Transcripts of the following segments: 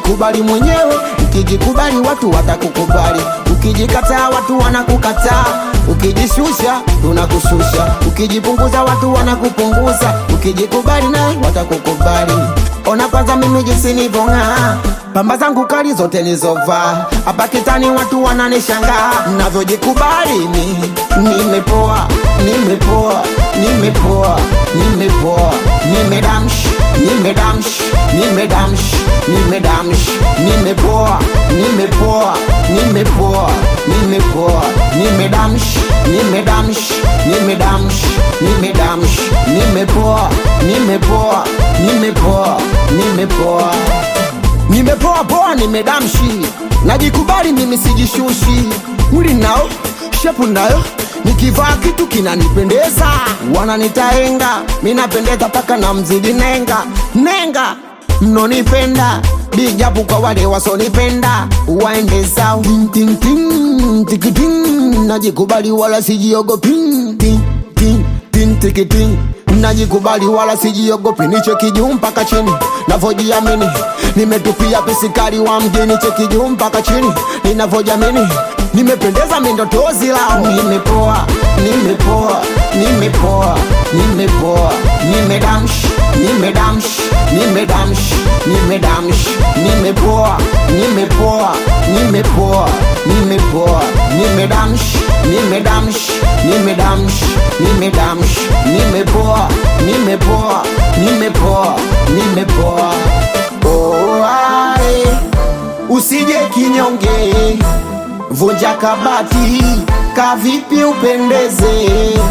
jikubali mwenyewe ukijikubali watu watakukubali ukijikataa watu wanakukataa ukijishusha tunakushusha ukijipunguza watu wanakupunguza ukijikubali naye watakukubali ona kwanza mimi jinsi nivong'aa pamba zangu kali zote nizovaa hapa kitani watu wananishangaa navyojikubali mi nimepoa nimepoa nimepoa nimepoa nimedamsh nimedamsh nimedamsh nimedamsh nimepoa nimepoa nimepoa nimepoa nimedamsh nimedamsh nimedamsh nimedamsh nimepoa nimepoa nimepoa nimepoa nimepoa poa nimedamshi najikubali mimi sijishushi mwili nao shepu nayo nikivaa kitu kinanipendeza wananitaenga minapendeza paka na mzidi nenga nenga mnonipenda bijabu kwa wale wasonipenda waende zao Ting, ting, ting, tikiting. najikubali wala sijiogopi Ting, ting, ting, tikiting. najikubali wala sijiogopi nicheki juu mpaka chini navyojiamini nimetupia pisikari wa mjini cheki juu mpaka chini ninavyojamini nimependeza mindotozi lao nimepoa nimepoa nimepoa nimepoa nimedamsh nimedamsh nimedamsh nimedamsh nimepoa nimepoa nimepoa nimepoa nimedamsh nimedamsh nimedamsh nimedamsh nimepoa nimepoa nimepoa nimepoa oh, ae. usije kinyonge vunja kabati kavipi upendeze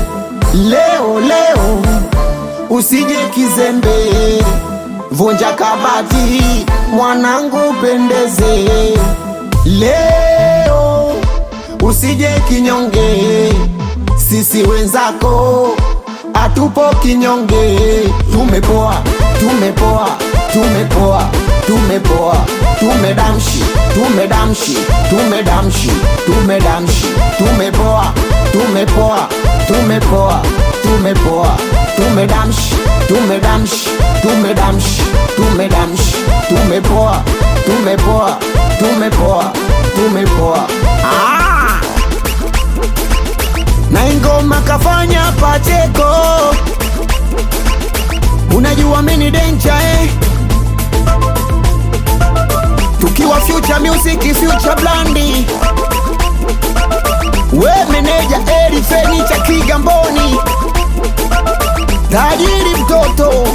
leo leo usije kizembe vunja kabati mwanangu upendeze leo usije kinyonge sisi wenzako atupo kinyonge tumepoa tumepoa tumepoa tumepoa tumedamshi tumedamshi tumedamshi tumedamshi tumepoa tumepoa tumepoa tumepoa tumedamshi tumedamshi tumedamshi tumedamshi tumepoa tumepoa tumepoa tumepoa ah! na ingoma kafanya pacheko unajua mini dencha eh? tukiwa future music future blandi we meneja eri fenicha kigamboni tajiri mtoto